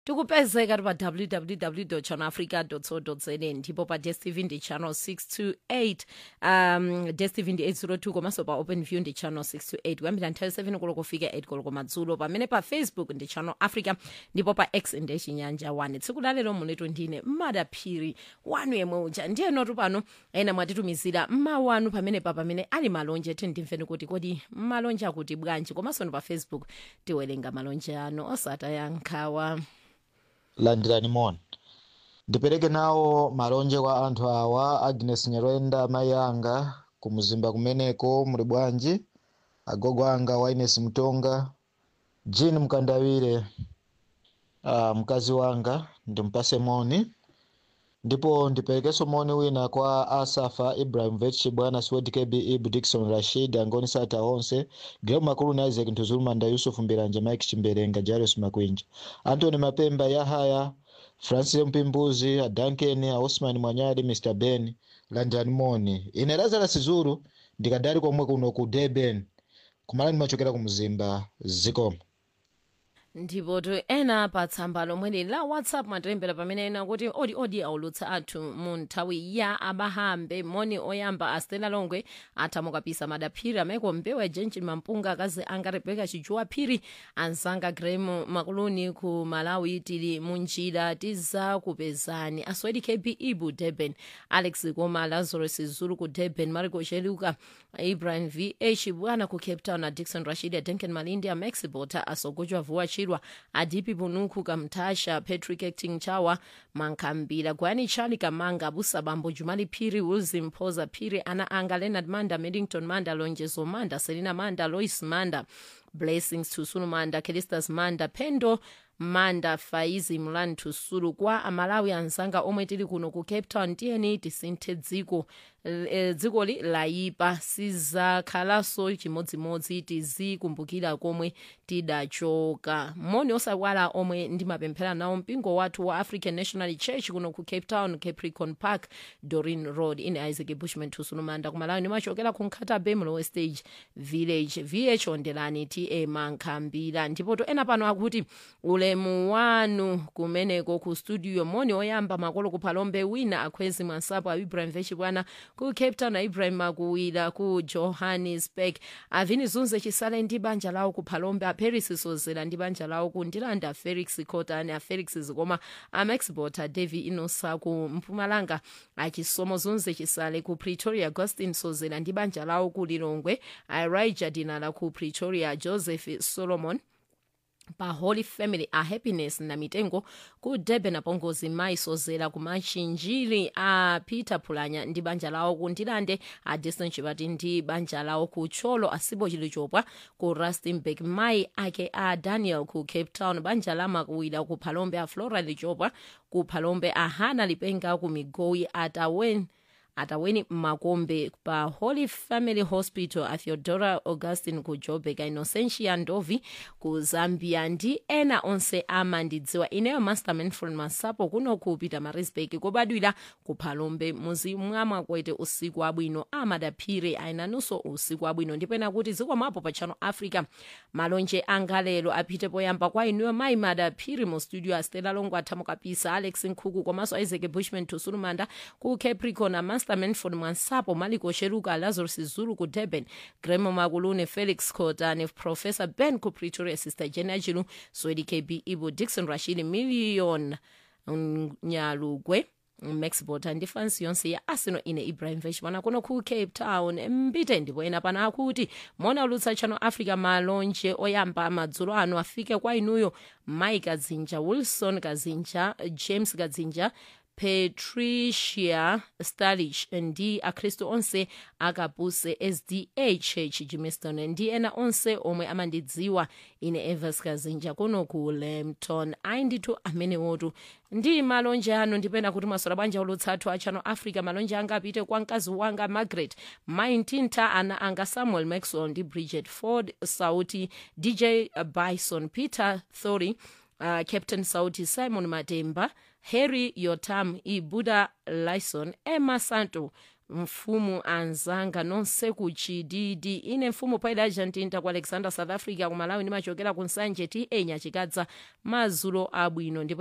tikupezeka ti pa www channelafrica co za ndipo pa dstv ndi channel 628 um dstv ndi 802 komanso pa openview ndi channel 628 kuyambira nthawi 7 koloko kufika 8 koloko madzulo pamene pa facebook ndi channel africa ndipo pa x ndi chinyanja 1 tsiku lalero munetu ndine madaphiri wanu yemwe uja ndiyenotu pano ena mwatitumizira mawu anu pamenepa pamene ali malonje tindimveni kuti kodi malonje akuti bwanji komanso ndi pa facebook tiwerenga malonje anu osataya nkhawa landirani moni ndipereke nawo malonje kwa anthu awa agnes nyerenda mayi anga kumzimba kumeneko muli bwanji agogo anga waines mtonga jean mkandawire uh, mkazi wanga ndimpase moni ndipo ndiperekenso moni wina kwa asafa ibrahimovich bwana swed kb ibu dikson rashid angoni sata onse geo makulu na isaac ntuzulumanda yusuf mbiranja mike chimberenga jairus makwinja antony mapemba yahaya francis mpimbuzi adanken aosman mwanyadi mr ben landirani moni ine lazarus zulu ndikadali komwe kuno ku durban kumala ndimachokera ku mzimba zikomo ndipo to ena pa tsamba lomweli la whatsapp matilembera pamene ena kuti odi odi aulutsa athu mu nthawi ya abahambe moni oyamba astela longwe athamukapisa madaphiri ameko mbewa jenjin mampunga akazi anga rebeka chijuwa phiri anzanga grem makuluni ku malawi tili munjira tizakupezani aswedi kb ibu durban alex koma lazarus zulu ku durban mariko cheluka ibrahim vh bwana ku cape town a dixon rashid adenken malindi a max bota asogojwa vuwa chirwa adipi bunuku kamtasha patrick acting chawa mankambira gwani chali kamanga abusa bambo jumali phiri wilson mphoza phiri ana anga leonard manda middington manda lonjezo manda selina manda lois manda blessings tusulu manda kelistas manda pendo manda faizi mlani tusulu kwa amalawi anzanga omwe tili kuno ku cape town tiyeni tisinthe dziko e, dzikoli layipa sizakhalanso chimodzimodzi tizikumbukira komwe tidachoka moni osakwala omwe ndimapemphera nawo mpingo wathu wa african national church kuno ku cape town capricorn park dorin road ine isaac bushman tusulumanda kumalawi ndimachokera ku nkhata bay mlowe stage village vh ondelani ta mankhambira ndipo to ena pano akuti ulemu wanu kumeneko ku studio moni oyamba makolo kuphalombe wina akhwezi mwansapo a ibrahim vechibwana ku cape town a ibrahim makuwira ku johannesburg avini zunze chisale ndi banja lawo ku phalombe a paris sozera ndi banja lawo ku ndilanda felix cotani a felix zikoma a max bota davi inosa ku mpumalanga achisomo zunze chisale ku pretoria agustin sozera ndi banja lawo ku lilongwe a raija dinala ku pretoria joseph solomon pa holy family a happiness na mitengo ku durban apongozi mayi sozera ku machinjiri a peter phulanya ndi banja lawo ku ndilande a diston chipati ndi banja lawo ku tcholo asibo chilichopwa ku rustenburg mayi ake a daniel ku cape town banja la makuwira ku phalombe a flora lichopwa ku phalombe a hana lipenga ku migoyi atawen ataweni makombe pa holy family hospital a theodora augustin ku joburg a innocentia ndovi ku zambia ndi ena onse amandidziwa ineyo master manfred masapo kuno ku pietermaritzburg kobadwira ku phalombe muzi mwamakwete usiku wabwino amadaphire ayinanunso usiku wabwino ndipena kuti zikwamapo pa channel africa malonje anga lero apite poyamba kwa inuyo mayi madaphiri mu studio a stella longo athamukapisa alex nkhuku komanso isaac bushman tusulumanda ku capricorn a master manford mwansapo maliko sheruka lazarus zulu ku durban gremo makulune felix cotane professor ben ku pretoria sister jena chilu swedi kb ibo dixon rashid million nyalugwe max bota ndi fansi yonse ya arsenal ine ibrahim veshmana kuno ku cape town mbite ndipo ena pano akuti mona ulutsa channel africa malonje oyamba madzulo ano afike kwa inuyo mai kazinja wilson kazinja james kazinja patricia starlich ndi akhristu onse akapuse sda church jimiston ndi ena onse omwe amandidziwa ine evers kazinja kuno ku lambton ayi ndithu amenewotu ndi malonje anu ndipena kuti masola bwanja ulutsathu a channel africa malonje anga apite kwa mkazi wanga margaret maintinta ana anga samuel maxwell ndi bridget ford sauti dj bison peter thory uh, captain sauti simon matemba harry yotam ibuda lison emma santo mfumu anzanga nonse kuchididi ine mfumu paida argentina ku alexander south africa ku malawi ndimachokera ku nsanje ti enya chikadza mazulo abwino ndipo